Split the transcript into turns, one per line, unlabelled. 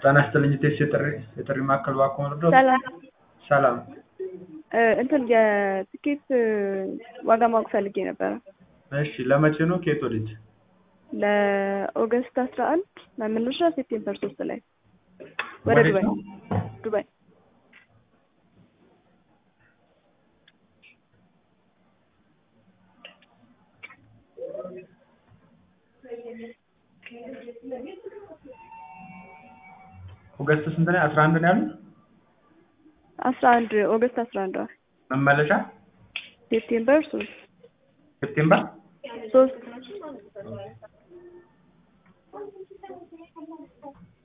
ጤና ይስጥልኝ ቴስ የጥሪ የጥሪ ማዕከል እባክዎ መርዳት?
ሰላም
ሰላም
እ እንትን የትኬት ዋጋ ማወቅ ፈልጌ ነበረ።
እሺ ለመቼ ነው ከየት ወዴት?
ለኦገስት አስራ አንድ መመለሻ ሴፕቴምበር ሶስት ላይ ወደ
ወዴት
ዱባይ
ነው?
ዱባይ
ኦገስት ስንት ነው? አስራ አንድ ነው ያሉት?
አስራ አንድ ኦገስት አስራ አንድ ዋል
መመለሻ
ሴፕቴምበር ሶስት
ሴፕቴምበር
ሶስት